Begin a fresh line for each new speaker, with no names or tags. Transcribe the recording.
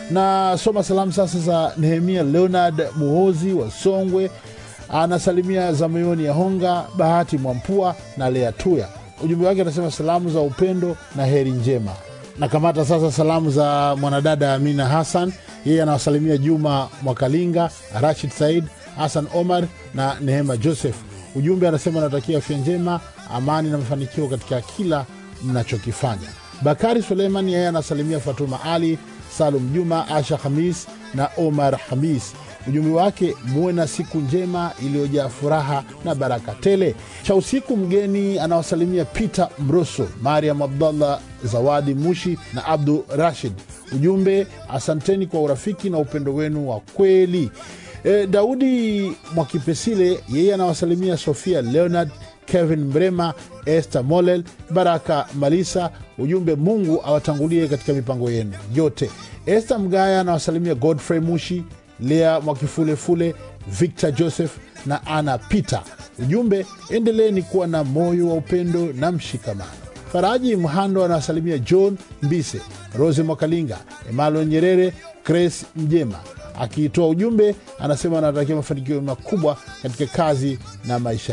na soma salamu sasa za Nehemia Leonard Muhozi wa Songwe, anasalimia za moyoni ya Honga, Bahati Mwampua na Lea Tuya. Ujumbe wake anasema salamu za upendo na heri njema. Nakamata sasa salamu za mwanadada Amina Hassan, yeye anawasalimia Juma Mwakalinga, Rashid Said, Hassan Omar na Nehema Joseph. Ujumbe anasema anatakia afya njema, amani na mafanikio katika kila mnachokifanya. Bakari Suleiman yeye anasalimia Fatuma Ali, Salum Juma, Asha Hamis na Omar Hamis. Ujumbe wake muwe na siku njema iliyojaa furaha na baraka tele. Cha usiku mgeni anawasalimia Peter Mroso, Mariam Abdallah, Zawadi Mushi na Abdu Rashid. Ujumbe asanteni kwa urafiki na upendo wenu wa kweli. E, Daudi Mwakipesile yeye anawasalimia Sofia Leonard, Kevin Mrema, Esther Molel, Baraka Malisa. Ujumbe Mungu awatangulie katika mipango yenu yote. Esther Mgaya anawasalimia Godfrey Mushi, Lea Mwakifulefule, Victor Joseph na Ana Peter. Ujumbe endeleeni kuwa na moyo wa upendo na mshikamano. Faraji Mhando anawasalimia John Mbise, Rose Mwakalinga, Emmanuel Nyerere, Grace Mjema. Akiitoa ujumbe anasema anatakia mafanikio makubwa katika kazi na maisha